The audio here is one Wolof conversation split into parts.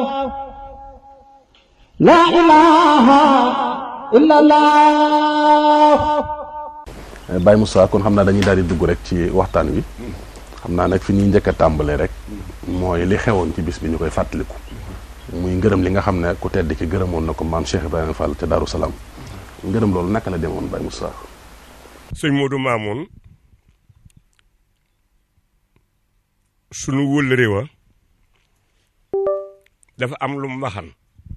لا إله إلا الله Baye Moussa kon xam naa dañuy daal di dugg rek ci waxtaan wi xam naa nag fi ñuy njëkk a tàmbalee rek mooy li xewoon ci bis bi ñu koy fàttaliku muy ngërëm li nga xam ne ku tedd ki gërëmoon na ko maam Cheikh Ibrahima Fall ca Daaru Salaam ngërëm loolu naka la demoon Baye Moussa. sëñ Modou Mamoun sunu wëllëre wa dafa am lu mu waxan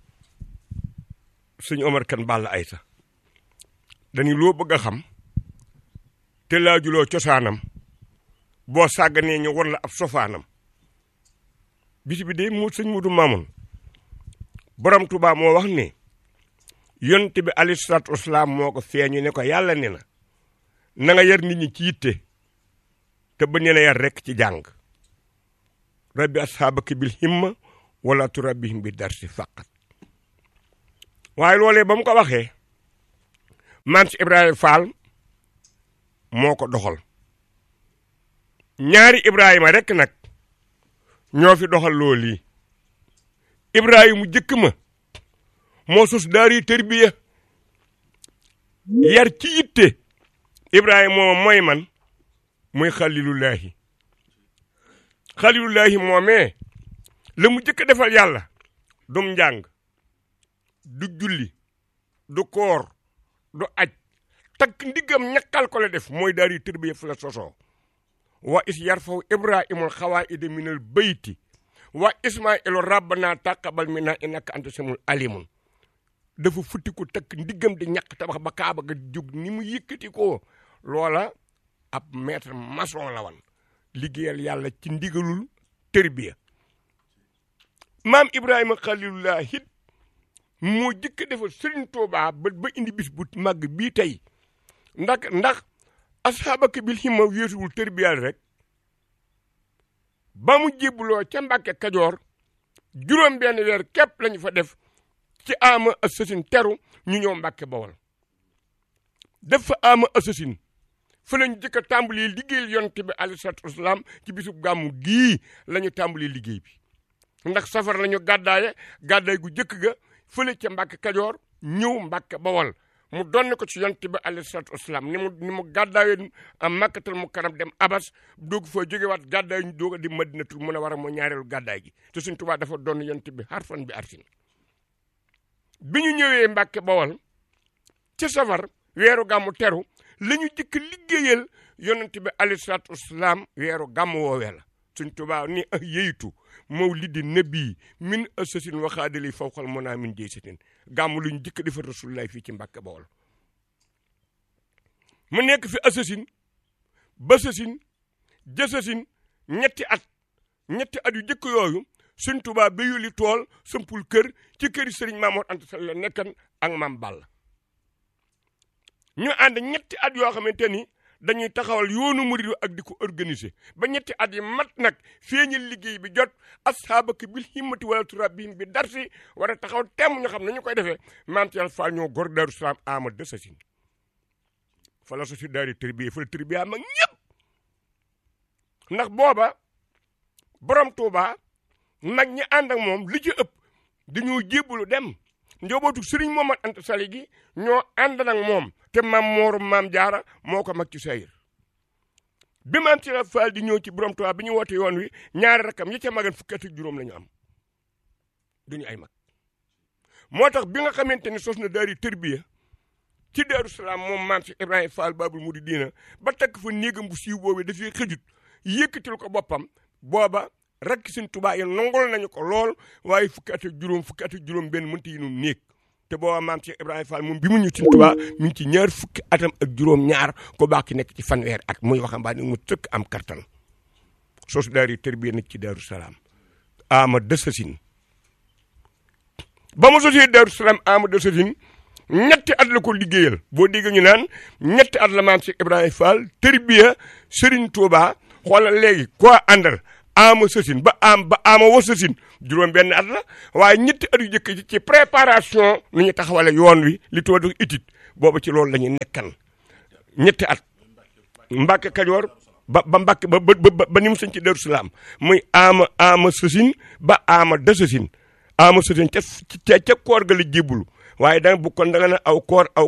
sëñ Omar kan Balla Ayta dañu loo bëgg a xam te laajuloo cosaanam boo sàgganee ñu war la ab sofaanam bis bi de mu sëñ Modou Mamoun borom Tuubaa moo wax ne yonent bi alayhi salaatu wasalaam moo ko feeñu ne ko yàlla ne na na nga yar nit ñi ci yitte te ba ne la yar rekk ci jàng rabbi ashaabaka bil himma wala turabbihim bi darsi faqat waaye loolee ba mu ko waxee maam si Ibrahima Fall moo ko doxal ñaari Ibrahima rekk nag ñoo fi doxal loolu yi Ibrahima jëkk ma moo sos daari tërbiya yar ci yitte Ibrahima moom mooy man muy xalilullahi xalilullahi moomee la mu jëkk defal yàlla dum njàng du julli du koor du aj takk ndiggam ñakkal ko la def mooy daari tërbiya fu la sosoo wa is yarfaw ibrahimul xawaida minal bayti wa ismailu rabbana taqabal minna innaka anta samul alimun dafa futti ko takk ndiggam di ñàkk tabax ba kaaba ga jóg ni mu yëkkati ko loola ab maître maçon la wan liggéeyal yàlla ci ndigalul tërbiya maam ibrahima xalilullah it moo jëkk defal sëriñ Tuubaa ba ba indi bis bu màgg bii tey ndax ndax asxaabaka bil himma wéetuwul tërbiyal rek ba mu jébbuloo ca Mbàkke Kajoor juróom benn weer képp lañu fa def ci ama assasine teru ñu ñëw Mbàkke Bawol def fa ama assasine fa lañu jëkk a tàmbali liggéeyal yonent bi alayhi salaatu wasalaam ci bisub gàmmu gii la ñu tàmbali liggéey bi ndax safar la ñu gàddaaye gàddaay gu jëkk ga fële ca Mbàkke Kajoor ñëw Mbàkke Bawol mu donne ko ci yonent bi alayhi salaatu wasalaam ni mu ni mu gàddaayoon am makkatal mu kanam dem abas doog fa jógewaat gàddaay ñu doog a di madinatul mun a war a moo ñaareelu gàddaay gi te suñ tubaa dafa doon yonent bi harfan bi arsin bi ñu ñëwee Mbàkke Bawol ci safar weeru gàmmu teru la ñu jëkk liggéeyal yonent bi alayhi salaatu wasalaam weeru gàmmu woowee la suñ tubaa ni ah yeytu mawlidi nabi min asasin waxaadali fawqal mona min jey satin gàmmu lu ñu jëkk defar rasulullahi fii ci Mbàkke Bawol mu nekk fi asasin ba sasin jësasin ñetti at ñetti at yu jëkk yooyu suñ tubaa ba yuli tool sampul kër ci këri sëriñ Maamoor Anta Sall la nekkan ak maam Balla ñu ànd ñetti at yoo xamante ni dañuy taxawal yoonu murid ak di ko organiser ba ñetti at yi mat nag feeñal liggéey bi jot asxaabaka bil himmati wala turabbihim bi darsi war a taxaw temm ñu xam ne ñu koy defee maam Cheikh Fall ñoo gor Daaru Salaam ama de sasin fa la sosi daari tërbiye fa la tërbiya mag ñëpp ndax booba borom Tuuba mag ñi ànd ak moom li ci ëpp dañoo jébbalu dem njobootu sëriñ Momar Anta Sali gi ñoo ànd nag moom te maam moorum maam jaara moo ko mag ci sayir bi maam ci la Fall di ñëw ci borom Tuubaa bi ñu woote yoon wi ñaari rakam yi ca magan fukki at ak juróom la ñu am duñu ay mag moo tax bi nga xamante ni sos na daari tërbiya ci Daaru Salaam moom maam si Ibrahima Fall Babul Muridiina ba takk fa néegam bu siiw boobee dafay xëjut yëkkatil ko boppam booba rakk Sëñ Tuubaa yi nangol nañu ko lool waaye fukki at ak juróom fukki at ak juróom benn mënta yi nu néeg te booba maam Cheikh Ibrahima Fall moom bi mu ñu Sëñ Tuubaa mi ngi ci ñaar fukki atam ak juróom ñaar ko baax ki nekk ci fanweer at muy waxambaane mu tëkk am kartan sos daari tërbiya nag ci Daaru Salaam ama dësasin ba mu sosee Daaru Salaam ama dësasin ñetti at la ko liggéeyal boo dégg ñu naan ñetti at la maam Cheikh Ibrahima Fall tërbiya Serigne Touba xoolal léegi koo àndal ama sësin ba am ba ama wa sësin juróom benn at la waaye ñetti at yu jëkk ci préparation nu ñu taxawale yoon wi li tubaab di étude boobu ci loolu la ñu nekkan ñetti at Mbàkke Kajoor ba ba Mbàkke ba ba ba ni mu sëñ ci Daaru Salaam muy ama ama sësin ba ama da sësin ama sotin ca ca ca koor ga la jébbalu waaye da nga bu kon da nga ne aw koor aw